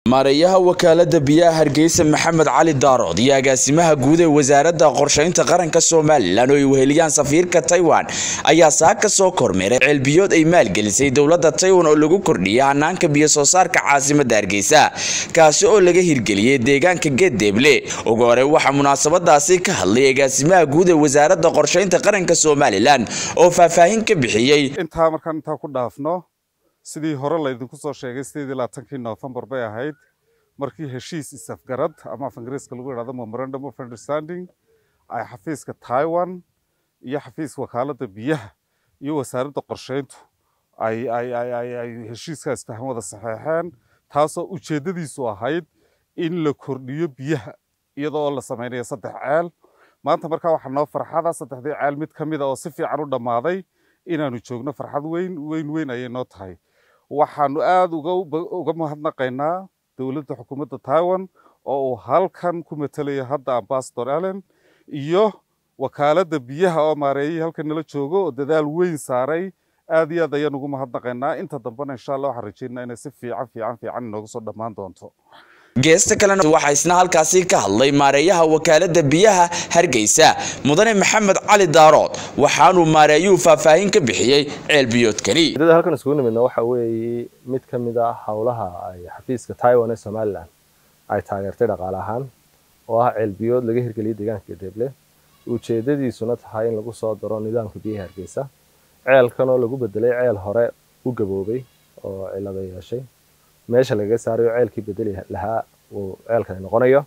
maareeyaha wakaalada biyaha hargeysa maxamed cali daarood iyo agaasimaha guud ee wasaaradda qorshaynta qaranka somalilan oo ay weheliyaan safiirka taiwan ayaa saa ka soo kormeeray ceelbiyood ay maalgelisay dowladda taiwan oo lagu kordhiyay hanaanka biyo soo saarka caasimada hargeysa kaasi oo laga hirgeliyey deegaanka geeddeeble ugu hore waxaa munaasabadaasi ka hadlay agaasimaha guud ee wasaaradda qorshaynta qaranka somalilan oo faahfaahin ka bixiyey intaa markaan intaa ku dhaafno sidii hore laydinku soo sheegay sideedii labaatankii noofembar bay ahayd markii heshiis isafgarad ama af ingiriiska lagu yidhahdo memorandum of understanding ay xafiiska taiwan iyo xafiiska wakaaladda biyaha iyo wasaaradda qorsheyntu ay ay ay ay ay heshiiskaas faham wada saxeexeen taasoo ujeeddadiisu ahayd in la kordhiyo biyaha iyadoo la samaynayo saddex ceel maanta markaa waxaa noo farxada saddexdii ceel mid ka mid a oo si fiican u dhammaaday inaanu joogno farxad weyn weyn weyn ayay noo tahay waxaanu aada uga uga mahadnaqaynaa dowladda xukuumadda taiwan oo uu halkan ku matelayo hadda ambasador allen iyo wakaaladda biyaha oo maareeyay halkan nala joogo oo dadaal weyn saaray aad iyo aad ayaan ugu mahadnaqaynaa inta dambena insha allah waxaan rajeynaa inay si fiican fiican fiican inooga soo dhammaan doonto geesta kalena waxaa isna halkaasi ka hadlay maareeyaha wakaalada biyaha hargeysa mudane maxamed cali daarood waxaanuu maareeyuhu faahfaahin ka bixiyey ceelbiyoodkani ujeedada halkan isugu nimidna waxa weeye mid ka mid ah howlaha ay xafiiska taiwan ee somalilan ay taageertay dhaqaale ahaan oo ah ceelbiyood laga hirgeliyay deegaanka gadeeble ujeedadiisuna tahay in lagu soo daro nidaamka biyaha hargeysa ceelkan oo lagu bedelay ceel hore u gaboobay oo cilada yeeshay meesha lagaga saarayo ceelkii bedeli lahaa uu ceelkani noqonayo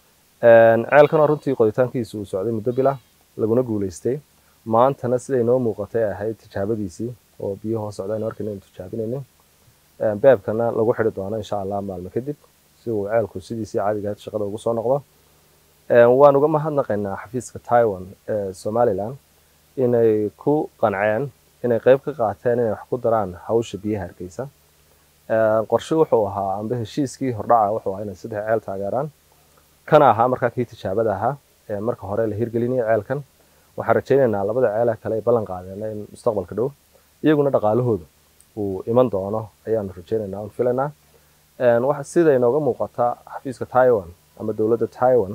ceelkan oo runtii qoditaankiisu uu socday muddo bila laguna guulaystay maantana siday noo muuqatay ahayd tijaabadiisii oo biyo hoos socda aynu arkayna aynu tijaabinaynin beebkana lagu xidhi doono insha allah maalmo kadib si uu ceelku sidiisii caadiga ahayd shaqada ugu soo noqdo waan uga mahadnaqaynaa xafiiska taiwan ee somaliland inay ku qanceen inay qayb ka qaateen inay wax ku daraan hawsha biyaha hargeysa qorshe wuxuu ahaa amba heshiiskii hordhaca wuxuu ahaa inay saddex ceel taageeraan kana ahaa markaa kii tijaabada ahaa ee marka hore la hirgelinaya ceelkan waxaan rajaynaynaa labada ceela kale ay ballan qaadeen in mustaqbalka dhow iyaguna dhaqaalahooda uu iman doono ayaanu rajaynaynaa un filaynaa sida inooga muuqata xafiiska taiwan ama dowladda taiwan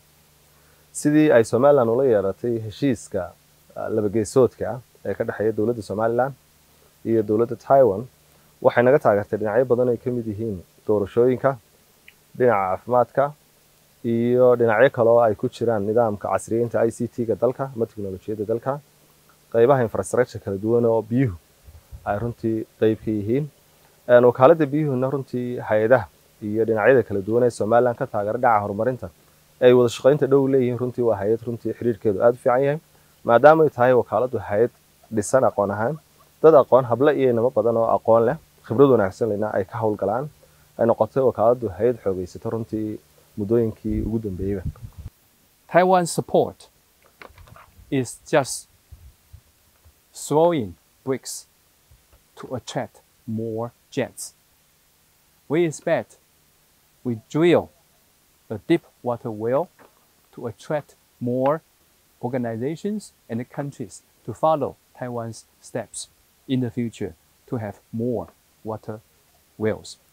sidii ay somaliland ula yeeratay heshiiska labageesoodka ah ee ka dhexeeya dowladda somaliland iyo dowladda taiwan waxay naga taageertay dhinacyo badan ay ka mid yihiin doorashooyinka dhinaca caafimaadka iyo dhinacyo kale oo ay ku jiraan nidaamka casriyeynta i c t-ga dalka ama teknolojiyadda dalka qaybaha infrastructure kala duwan oo biyuhu ay runtii qayb ka yihiin wakaaladda biyuhuna runtii hay-adaha iyo dhinacyada kala duwan ee somaliland ka taageera dhinaca horumarinta ay wada shaqaynta dhow leeyihiin runtii waa hay-ad runtii xiriirkeedu aada u fiican yahay maadaama ay tahay wakaaladdu hay-ad dhisan aqoon ahaan dad aqoon hable iyo inamo badan oo aqoon leh khibrad wanaagsan lena ay ka howlgalaan ay noqotay wakaaladdu hay-ad xoogaysato runtii muddooyinkii ugu dambeeyeyba Taiwan support is just throwing bricks to attract more jets. We expect we drill a deep water well to attract more organizations and countries to follow Taiwan's steps in the future to have more water wells.